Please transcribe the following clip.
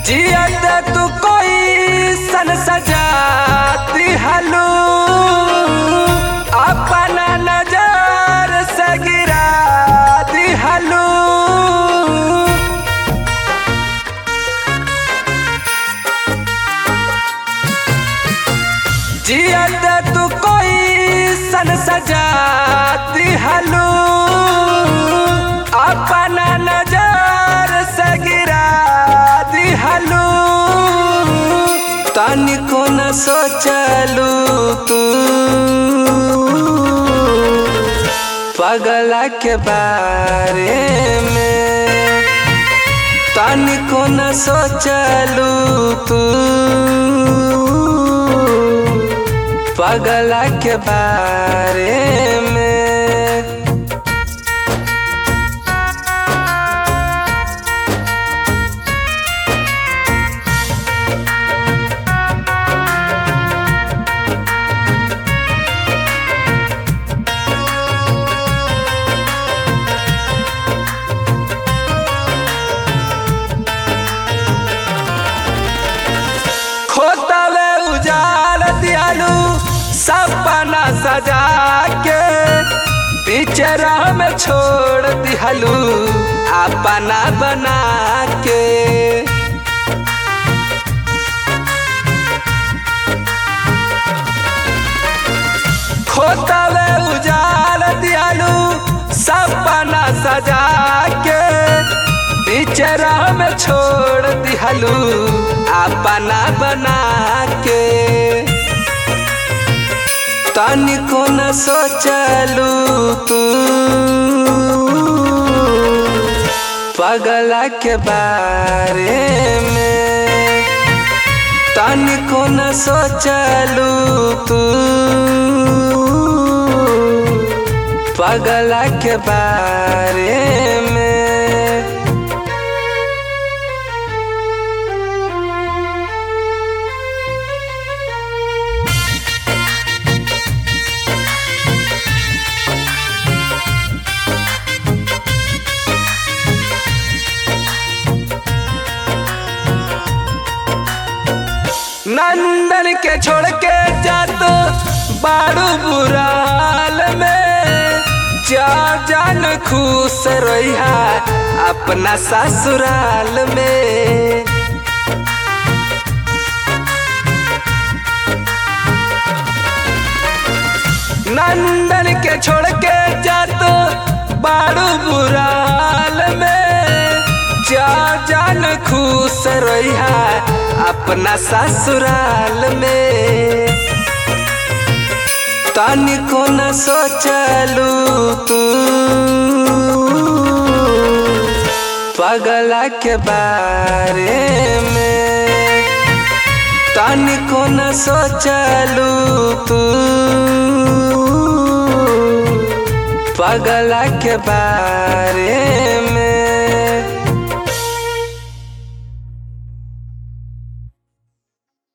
जियत तू कोई सन सजाती हलू अपना नजर से गिरा दिहलू जियत तू कोई सन सजाती हलू अपना नजर से गिरा दिहलू तनिको न सोचलू तू पगला के बारे में तनिको न सोचलू तू पगला के बारे में खोतवे उजाल दियालू सपना सजा के पीछे राह में छोड़ दिहलू अपना बना के खोतवे उजाल दियालू सपना सजा के पीछे राह में छोड़ दिहलू अपना बना के तनिको न सोचलू तू पगला के बारे में तनिको न सोचलू तू पगला के बारे में नंदन के छोड़ के जात बारू बुराल में जा जान खुश रहिया अपना ससुराल में नंदन के छोड़ के जात बारू बुराल में जा जान खुश रहिया अपना ससुराल में तनिको न सोचलू तू पगला के बारे में तनिको न सोचलू तू पगला के बारे में